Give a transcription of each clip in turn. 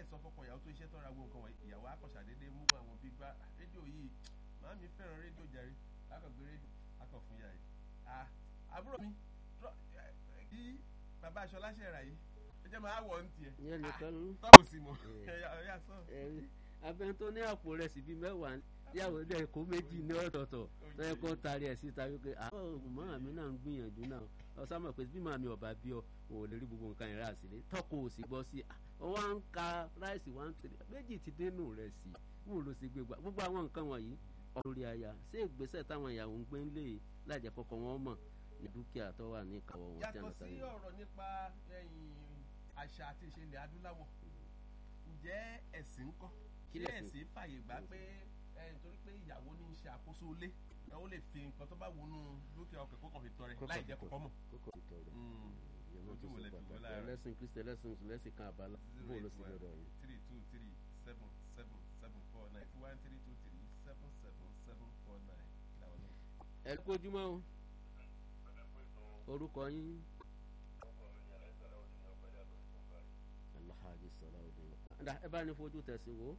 sọ fọkàn ìyàwó tó iṣẹ́ tó ra gbogbo nǹkan wọ̀nyí ìyàwó akọ̀ṣàdédé mú àwọn bíi gbá rédíò yìí màá mi fẹ́ràn rédíò jàre akọ̀gbé rédíò akọ̀ fún yà yìí àbúrò mi kí bàbá aṣọ láṣẹ rà yìí ẹ jẹ́ máa wọ̀ ọ́ ní tiẹ̀ yẹn nìkan ló tọ́bù sí mọ́ ẹ̀yà sọ. abẹ́ni tó ní àpò rẹ̀ sì bíi mẹ́wàá yàwó dẹ̀ kó méjì ní ọ̀tọ̀ọ̀tọ̀ tó yẹ kó taari ẹ̀ síta wípé àwọn màmá mi náà ń gbìyànjú náà ọ̀sán mọ̀ pé bí màmí ọ̀bà bí ọ ò lè rí gbogbo nǹkan ìrà sílẹ̀ tọ́kọ̀ ò sì gbọ́ sí i wọ́n á ń ka ráìsì one three méjì ti dénú rẹ̀ sí i wọ́n ló sì gbé gbà gbogbo àwọn nǹkan wọ̀nyí ọ̀rọ̀ aya ṣé ìgbésẹ̀ táwọn ìyàwó ń gbé ń lè lájẹ́ kọ́kọ́ wọn mọ̀ ní dúkìá tó wà ní ìkàwọ́ wọn tí a yàtọ̀ sí ọ̀rọ̀ nípa àṣà àti ìṣẹ̀lẹ̀ adúláwọ̀ ǹjẹ́ ẹ̀sìn ń kọ́ ṣé ẹ̀sìn fàyè gbà pé nítorí pé ìyàwó ní í ṣe àkóso ilé ó lè fi nǹkan tó bá wọnú dúkìá ọkọ̀ kókò fi tọrẹ láì jẹ́ kọ́kọ́ mọ̀. kókò fi tọrẹ ojú wo lẹ fi wọ́n lára ẹlẹ́sìn kristi ẹlẹ́sìn ẹlẹ́sìn kan àbálá bó ló sì lọ́dọ̀ yìí. three two three seven seven seven four nine two one three two three seven seven seven four nine làwọn náà. ẹ kójúmọ́ o orúkọ yín. alhaji salawudeen. ẹ bá ní fojú tẹ̀sí wo.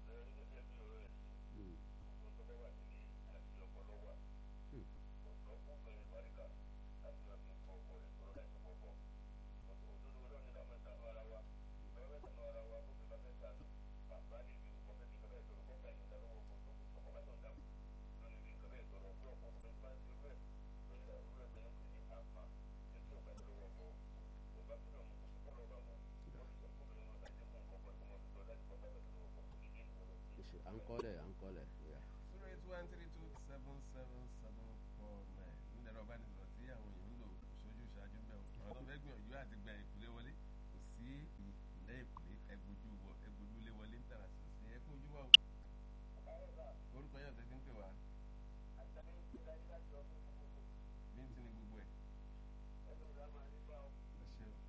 à ń kọ́lẹ̀ à ń kọ́lẹ̀. zero eight one three two seven seven seven four nine nílẹ̀ ẹ̀rọ ìbánisọ̀rọ̀ tí àwọn èèyàn ń lò sójú ṣáájú bẹ́ẹ̀ o àwọn tó fẹ́ gbìyànjú àti gba ìpìlẹ̀ wọlé kò sí ìlẹ̀ ìpìlẹ̀ ẹgbójú wọ ẹgbójú lé wọlé ń tàrà sí sí ẹkún ojú wọ. orúkọ yẹn tẹ̀sí ń pè wá. bí n ti ní gbogbo ẹ̀. ẹ ṣe o.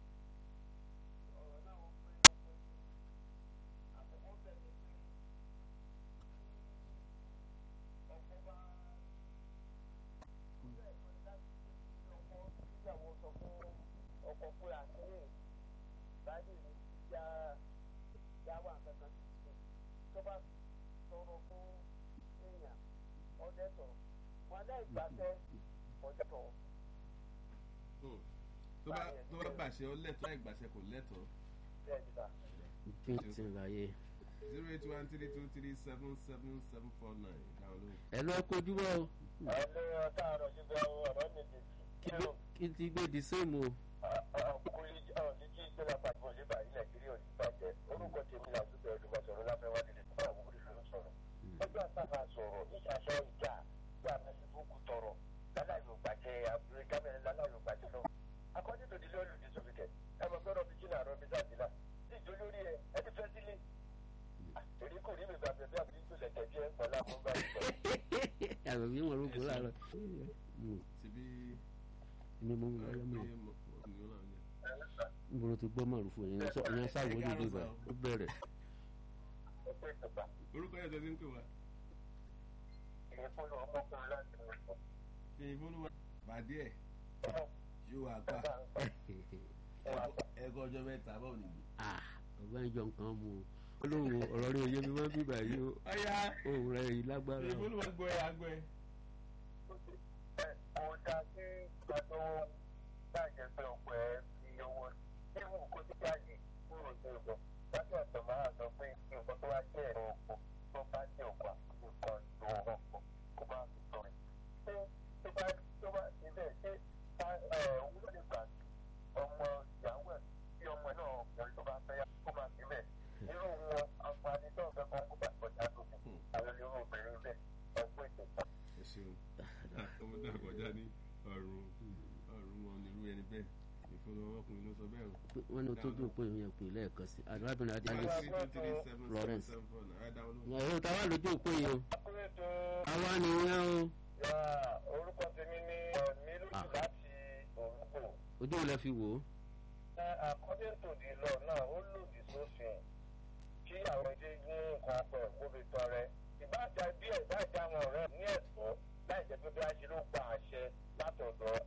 ọkọ̀ pé àkínyè báyìí ní já já wà kankan sí tó bá tọrọ fún èèyàn ọdẹ tọ wọn dá ìgbàsẹ ọdẹ tọ. tó bá tó bá gbàṣẹ ọ lẹ́tọ̀ọ́ ìgbàṣẹ kò lẹ́tọ̀ọ́. bẹ́ẹ̀ ni bá. bí n ti láyé. zero eight one three two three seven seven seven four nine dáhùn lóhùn. ẹ lọ kojúmọ́ o. ẹ ní ọtá àrọ̀ ṣùgbọ́n ọ̀rọ̀ mi lè kí ló kí n ti gbé di sẹ́ẹ̀mù o. ọkùnrin ọ̀hún ní kí ìjọba pàtó lè bàyí nàìjíríà ò ní bàjẹ́ orúkọ tèmi là dúpẹ́ ọdúnmọ̀ sọ̀rọ̀ láfẹ́wá nílé fún àwọn olùdó ló sọ̀rọ̀ ọjọ́ àtàkà sọ̀rọ̀ ìṣàṣọ ìjà gba mẹsìbúùkù tọrọ lálàyò gbàjẹ́ àbúrò gámẹ́rin lálàyò gbàjẹ́ lọ. akọ́jú tó di lọ́ọ̀lù ní sọ́fìkẹ́ ẹ mọ̀ gbọ́dọ̀ bí jìnnà àrọ́ mi sàdínà tí ìjọ lórí ẹ ẹ ti fẹ́ sílé. èrí kò rí mi gbàgbé bí àbúrò ìjọ lẹ̀kẹ̀ jẹ́ pọ̀lá fún báyìí sọ. àbẹ̀bí wọn rúgbó láàárọ̀. síbí mi mú mi lọ́yọ́ mi. n bolo ti gbọ́ màrúfò yẹn yẹn sáwọ́ ní ìlú ibà ó bẹ̀rẹ̀. orúkọ yẹn tẹ̀sí ń pè wá. ìfúnnu ọmọkùnrin láti mú un. ìfúnnu pàdé ẹ̀ yóò wá pa ẹ̀kọ́ ọjọ́ mẹ́ta báwo nìyí. ọgbẹ́ ìjọ nǹkan mu olóhùn ọ̀rọ̀ rẹ̀ yé mi wọ́n bí báyìí o ọ̀ya ohun rẹ̀ yìí lágbára o. ìfúnnu wọn gbọ́ ẹ̀ àgbẹ̀. kò dá sí gbàgbọ́ bàjẹ́ pé ọ̀pọ̀ ẹ̀ fi owó ewu kó tí jáde kúrò sí ìbọn láti ọ̀sán máa sọ pé nǹkan tó wá jẹ́ ẹ̀rọ oko tó bá jẹ́ òkú àkókò kan ìlú ọkọ̀ kó bá fi sọ̀rọ̀ ṣé tó bá tó bá ṣe bẹ́ẹ̀ ṣé òun ló lè gbà ọmọ ìyàwó ẹ̀ tí ọmọ náà ọkùnrin tó bá fẹ́ yá kó máa fi bẹ́ẹ̀ irú wọn àǹfààní tó ń fẹ́ kọ́ kó bá kọjá lókè àwọn irú obìnrin bẹ́ẹ̀ ọgbọ́n ìtẹ̀sán. ẹ ṣeun ọmọdé àkọjá ní ọrùn ọrùn wọn nílùú ẹni bẹ́ẹ̀ ìfúnnu ọmọkùnrin ló sọ bẹ́ẹ̀ o. wọ́n ní o tó dùn pé ìyẹn pè lẹ́ẹ̀kan sí arábìnrin adéyẹ Florence. ọ̀rọ̀ táwa lójú òpó yìí o àwa nìyẹn o. orúkọ tèmi ní mílùú láti òrùkọ. ojú ò lẹ fi wò ó. according to the law náà ó lòdì sófin kí àwọn ẹdẹ ní nǹkan pẹ̀ kó fi tọrẹ ìbájá bí ẹ̀ ìbájá àwọn ọ̀rẹ́ ní ẹ̀tọ́ láì jẹ́ pé bí a ṣe ló gba àṣẹ látọ̀dọ̀